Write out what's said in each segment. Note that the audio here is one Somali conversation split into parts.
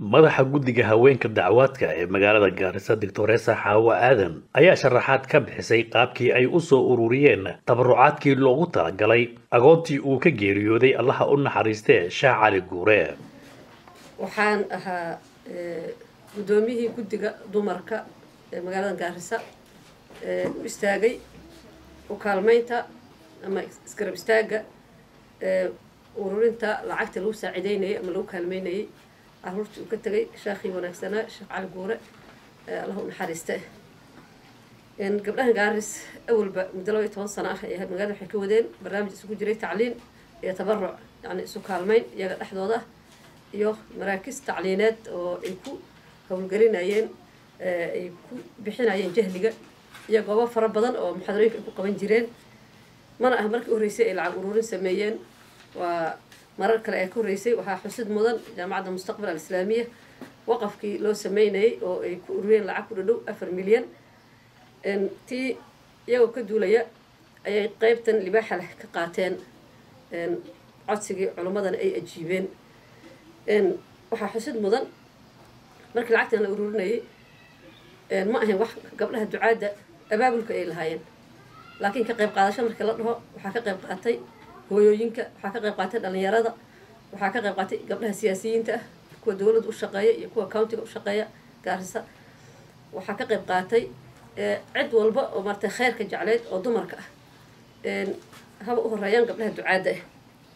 madaxa guddiga haweenka dacwaadka ee magaalada gaarisa doctoresa xaawo aadan ayaa sharaxaad ka bixisay qaabkii ay u soo ururiyeen tabarucaadkii loogu talagalay agoontii uu ka geeriyooday allaha u naxariistee shaah cali guure waxaan ahaa guddoomiyihii guddiga dumarka ee magaalada gaarisa u istaagay u kaalmaynta ama isgarab istaagga ururinta lacagta lagu saacideynayay ama lagu kaalmeynayay caruurtii uu ka tegay sheekhii wanaagsanaa sheekh cali guure allah u naxariiste gabdhahan gaaris awalba muddo laba iyo toban sano ah ay ahayd magaalada waxay ka wadeen barnaamij isugu jiray tacliin iyo tabaruc yacni isu kaalmeyn iyaga dhexdooda ah iyo maraakis tacliineed oo ay ku howlgelinayeen ay ku bixinayeen jahliga iyo goobo fara badan oo muxaadarooyinka ay ku qaban jireen mana ah markii horreysay ay lacag ururin sameeyeen waa marar kale ee ka horreysay waxaa xusid mudan jaamacadda mustaqbal alislaamiya waqafkii loo sameynayay oo ay ku ururiyeen lacag ku dhadhow afar milyan tii iyagoo ka duulaya ayay qeybtan libaaxa leh ka qaateen codsigii culimmadana ay ajiibeen waxaa xusid mudan markii lacagtan la ururinayay ma ahayn wax gabdhaha ducaadda abaabulka ay lahaayeen laakiin ka qayb qaadasho markii la dhaho waxaa ka qayb qaatay hooyooyinka waxaa ka qayb qaatay dhalinyarada waxaa ka qayb qaatay gabdhaha siyaasiyiinta ah kuwa dowladda u shaqeeya iyo kuwa countiga u shaqeeya gaarisa waxaa ka qayb qaatay cid walba oo maratay kheyrka jecleyd oo dumarka ah haba u horeeyaan gabdhaha ducaadda ah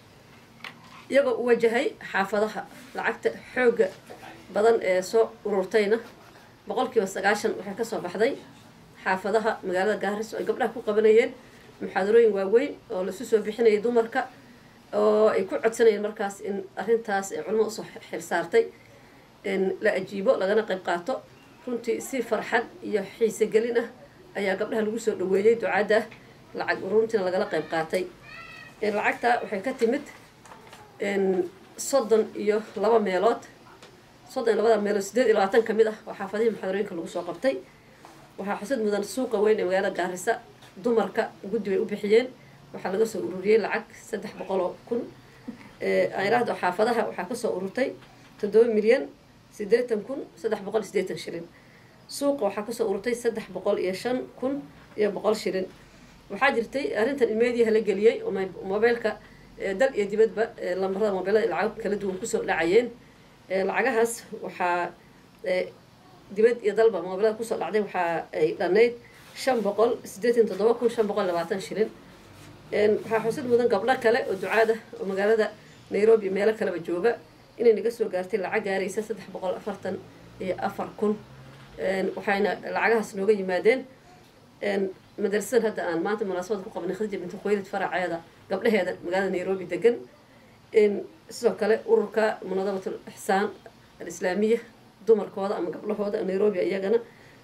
iyagoo u wajahay xaafadaha lacagta xoogga badan ee soo ururtayna boqolkiiba sagaashan waxay kasoo baxday xaafadaha magaalada gaaris oo ay gabdhaha ku qabanayeen muxaadarooyin waaweyn oo lasu soo bixinayay dumarka oo ay ku codsanayeen markaas in arrintaas ee culamada usoo xilsaartay la ajiibo lagana qayb qaato runtii si farxad iyo xiise gelin ah ayaa gabdhaha lagu soo dhaweeyey ducaadda lacag ururuntiina lagala qayb qaatay lacagta waxay ka timid soddon iyo laba meelood soddon iyo labada meelood sideed iyo labaatan kamid ah oo xaafadihii muxaadarooyinka lagu soo qabtay waxaa xusid mudan suuqa weyn ee magaalada gaarisa dumarka guddi bay u bixiyeen waxaa laga soo ururiyey lacag saddex boqol oo kun ayraahdo xaafadaha waxaa kasoo ururtay toddoba milyan siddeetan kun saddex boqol iyo siddeetan shilin suuqa waxaa kasoo ururtay saddex boqol iyo shan kun iyo boqol shilin waxaa jirtay arrintan ilmeediyaha la geliyey oo mobeylka dal iyo dibadba lambarada mobeylada lacago kala duwan kusoo dhacayeen lacagahaas waxaa dibad iyo dalba mobeylada kusoo dhacday waxaa ay dhanayd shan boqol siddeetan toddoba kun shan boqol labaatan shilin waxaa xusid mudan gabdho kale oo ducaada oo magaalada nairobi meelo kaleba jooga inay naga soo gaartay lacag gaaraysa saddex boqol afartan iyo afar kun waxayna lacagahaas nooga yimaadeen madrasadan hadda aan maanta munaasabada ku qabnay khadija binti khuwaylid faraceeda gabdhaheeda magaalada nairobi degan sidoo kale ururka munadabatul ixsaan alislaamiya dumarkooda ama gabdhahooda nairobi iyagana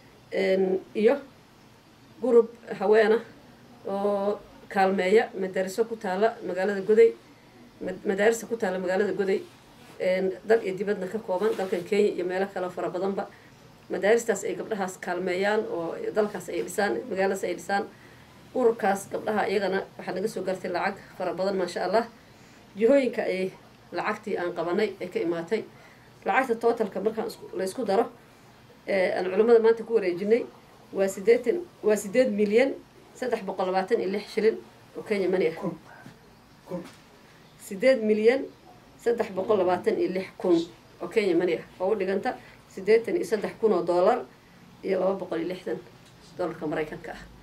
iyo gurub haweena oo kaalmeeya madaariso ku taala magaalada goday madaarisa ku taala magaalada goday dal iyo dibadna ka kooban dalkan kenya iyo meelo kale fara badanba madaaristaas ay gabdhahaas kaalmeeyaan oo dalkaas ay dhisaan magaaladaas ay dhisaan ururkaas gabdhaha iyagana waxaa naga soo gartay lacag fara badan maasha allah jihooyinka ay lacagtii aan qabanay ay ka imaatay lacagta tootalka markaan la isku daro aan culimmada maanta ku wareejinay waa sideetan waa sideed milyan saddex boqol labaatan iyo lix shilin oo kenya mani ah sideed milyan saddex boqol labaatan iyo lix kun oo kenya mani ah oo u dhiganta siddeetan iyo saddex kun oo dollar iyo laba boqol iyo lixdan dollarka maraykanka ah